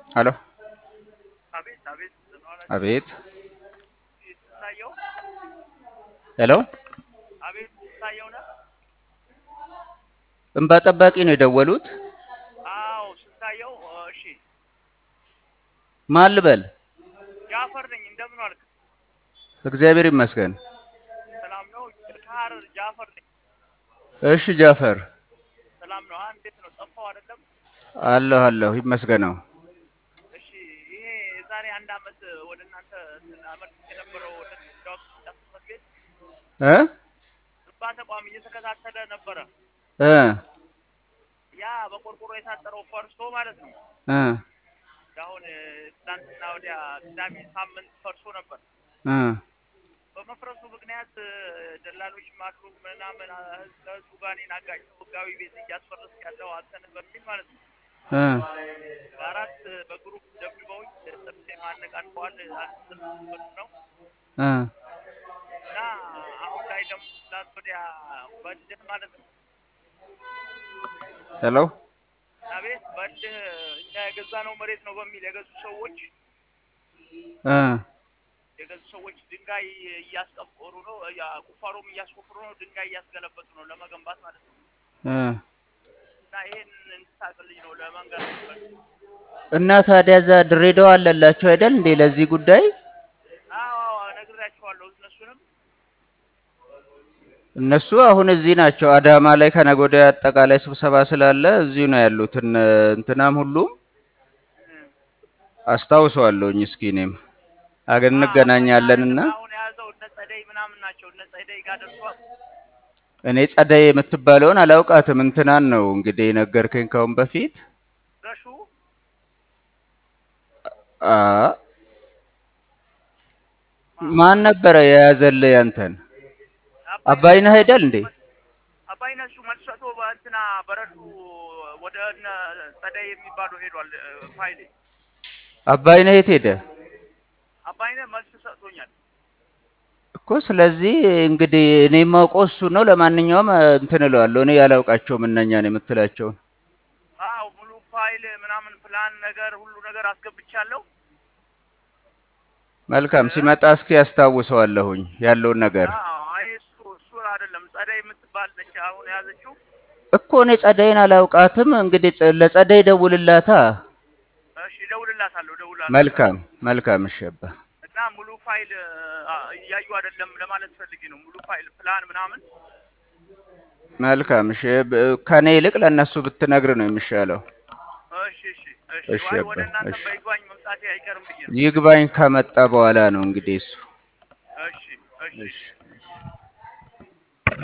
ሄሎ አቤት አቤት አቤት ስንታየው ሄሎ አቤት ስንታየው ነህ? እንባ ጠባቂ ነው የደወሉት። አዎ ስንታየው። እሺ ማን ልበል? ጃፈር ነኝ። እንደምን ዋልክ? እግዚአብሔር ይመስገን። ሰላም ነው? ከሀረር ጃፈር ነኝ። እሺ ጃፈር ሰላም ነው? አንድ እንዴት ነው? ጠፋው አይደለም? አለሁ አለሁ ይመስገነው። እሺ ይሄ የዛሬ አንድ አመት ወደ እናንተ አመት የነበረው ወደ ዳውቅ ጽሕፈት ቤት እ እንባ ተቋም እየተከታተለ ነበረ። እ ያ በቆርቆሮ የታጠረው ፈርሶ ማለት ነው። እ አሁን ትናንትና ወዲያ ቅዳሜ ሳምንት ፈርሶ ነበር። እ በመፍረሱ ምክንያት ደላሎች ማሉ ምናምን ከህዝቡ ጋር እኔን አጋጭተው ህጋዊ ቤት እያስፈረስ ያለው አንተን በሚል ማለት ነው። እ በአራት በግሩፕ ደብድበውኝ ጥርሴ ማነቃንቀዋል። አንድ ነው እ እና አሁን ላይ ደግሞ ትናንት ወዲያ በልህ ማለት ነው ሄሎ አቤት በልህ እኛ የገዛነው መሬት ነው በሚል የገዙ ሰዎች እ የገዙ ሰዎች ድንጋይ እያስቀበሩ ነው፣ ያ- ቁፋሮም እያስቆፍሩ ነው፣ ድንጋይ እያስገለበጡ ነው ለመገንባት ማለት ነው። እ እና ይሄን እንድታቅልኝ ነው ለመንገር ነው። እና ታዲያ እዛ ድሬዳዋ አለላቸው አይደል እንዴ ለዚህ ጉዳይ? አዎ አዎ ነግሬያቸዋለሁ። እነሱንም እነሱ አሁን እዚህ ናቸው። አዳማ ላይ ከነገ ወዲያ አጠቃላይ ስብሰባ ስላለ እዚሁ ነው ያሉት። እነ እንትናም ሁሉም እ፣ አስታውሰዋለሁኝ። እስኪ እኔም አገር እንገናኛለን እና አሁን የያዘው እነ ጸደይ ምናምን ናቸው። እነ ጸደይ ጋር ደርሷል። እኔ ጸደይ የምትባለውን አላውቃትም። እንትናን ነው እንግዲህ የነገርከኝ ካሁን በፊት ረሹ አ ማን ነበረ የያዘልህ ያንተን? አባይነህ አይደል እንዴ? አባይነህ እሱ መልስ ሰጥቶ በእንትና በረሹ ወደ እነ ጸደይ የሚባሉ ሄዷል። እ፣ ፋይሌ አባይነህ የት ሄደ አባይነህ መልስ ሰጥቶኛል። እኮ? ስለዚህ እንግዲህ እኔ የማውቀው እሱ ነው። ለማንኛውም እ፣ እንትን እለዋለሁ። እኔ ያላውቃቸውም እነኛን የምትላቸውን። አዎ ሙሉ ፋይል ምናምን ፕላን ነገር ሁሉ ነገር አስገብቻለሁ። መልካም ሲመጣ እስኪ ያስታውሰዋለሁኝ ያለውን ነገር አዎ አይ እሱ እሱ አይደለም ጸደይ የምትባል ነች አሁን የያዘችው። እኮ እኔ ጸደይን አላውቃትም። እንግዲህ ጸ- ለጸደይ ደውልላታ። እሺ እደውልላታለሁ እደውልላታለሁ። መልካም መልካም። እሺ አባ እና ሙሉ ፋይል አ፣ እያዩ አይደለም ለማለት ፈልጌ ነው። ሙሉ ፋይል ፕላን ምናምን መልካም። እሺ ብ- ከኔ ይልቅ ለእነሱ ብትነግር ነው የሚሻለው። እሺ እሺ እሺ እሺ ዋይ አባ ወደ እናንተ እሺ። በይግባኝ መምጣቴ አይቀርም ብዬ ነው። ይግባኝ ከመጣ በኋላ ነው እንግዲህ እሱ። እሺ እሺ እሺ